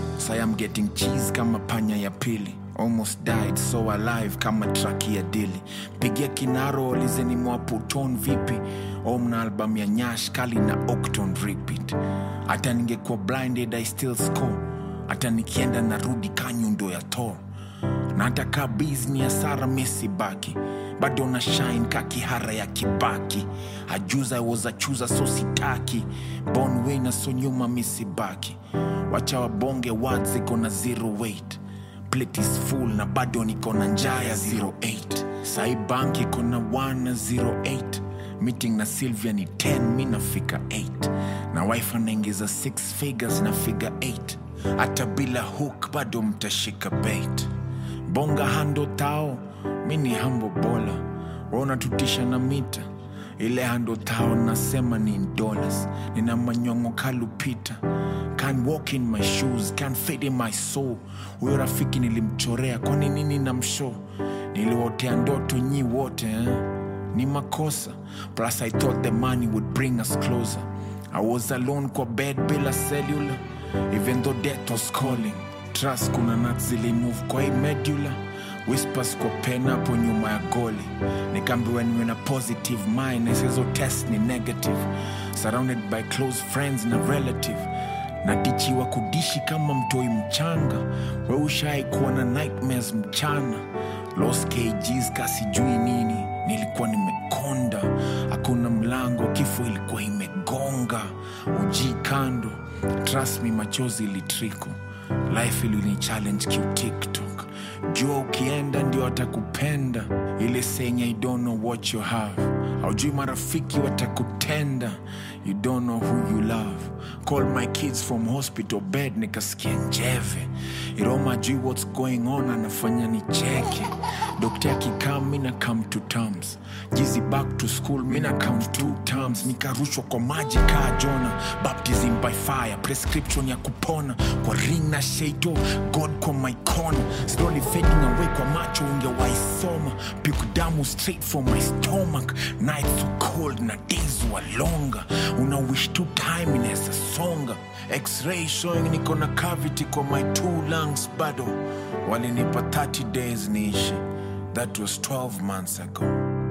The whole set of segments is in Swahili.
Say I'm getting cheese kama panya ya pili almost died so alive kama traki ya dili pigia kinaro lizeni mwaputon vipi omna album ya nyash kali na octon repeat hata ningekuwa blinded i still score hata nikienda narudi kanyundo ya tor na hata kaa bizni ya sara mesi baki bado na shine ka kihara ya kibaki ajuza wozachuza so sitaki bon wina so nyuma misibaki wacha wabonge wad ziko na zero weight plate is full na bado niko na njaa ya 08 sai bank iko na 1 na 08 meeting na sylvia ni 10 mi nafika 8 na wife anaingiza 6 figures na figure 8 hata bila hook bado mtashika bait bonga hando tao mi ni hambo bola waunatutisha na mita ile hando tao nasema ni in dollars nina manyongo kalupita can walk in my shoes can fade in my soul huyo rafiki nilimchorea kwani nini na msho niliwotea ndoto nyi wote eh? ni makosa plus i thought the money would bring us closer i was alone kwa bed bila cellular even though death was calling trust kuna nat zilimove kwa hii medular whispers kwa pen hapo nyuma ya goli nikaambiwa niwe na positive mind isizo test ni negative surrounded by close friends na relative natichiwa kudishi kama mtoi mchanga we ushai kuwa na nightmares mchana los kgs kasijui nini nilikuwa nimekonda hakuna mlango kifo ilikuwa imegonga uji kando trust me machozi ilitriko life ilini challenge kiutiktok jua ukienda ndio watakupenda ile senya you don't know what you have aujui marafiki watakutenda you don't know who you love call my kids from hospital bed nikasikia njeve iroma jui what's going on anafanya nicheke dokta akikaa mina come to terms jizi back to school mina count two terms nikarushwa kwa maji kaa jona baptism by fire prescription ya kupona kwa ring na sheito god kwa my corner slowly fading away kwa macho ungewaisoma piku damu straight from my stomach nights so cold na days were longer una wish two time inaweza songa x-ray showing niko na cavity kwa my two lungs bado walinipa 30 days niishi that was 12 months ago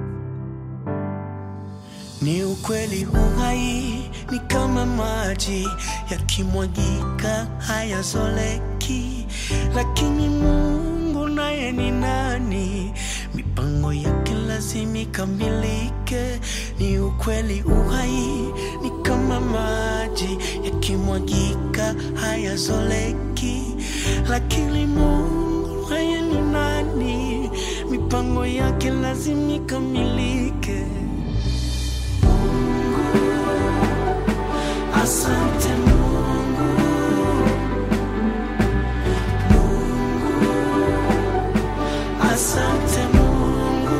Ni ukweli uhai ni kama maji yakimwagika hayazoleki, lakini Mungu naye ni nani? Mipango yake lazima ikamilike. Ni ukweli uhai ni kama maji yakimwagika hayazoleki, lakini Mungu naye ni nani? Mipango yake lazima ikamilike. Asante Mungu, Mungu, asante Mungu,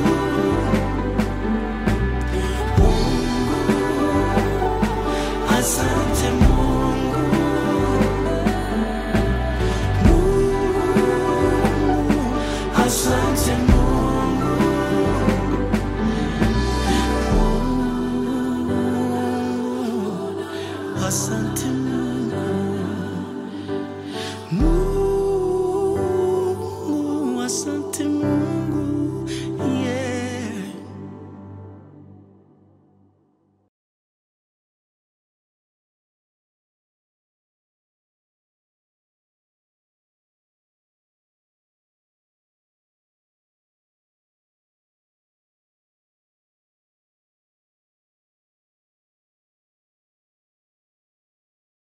Mungu, asante Mungu, Mungu, asante Mungu. Asante Mungu, Mungu.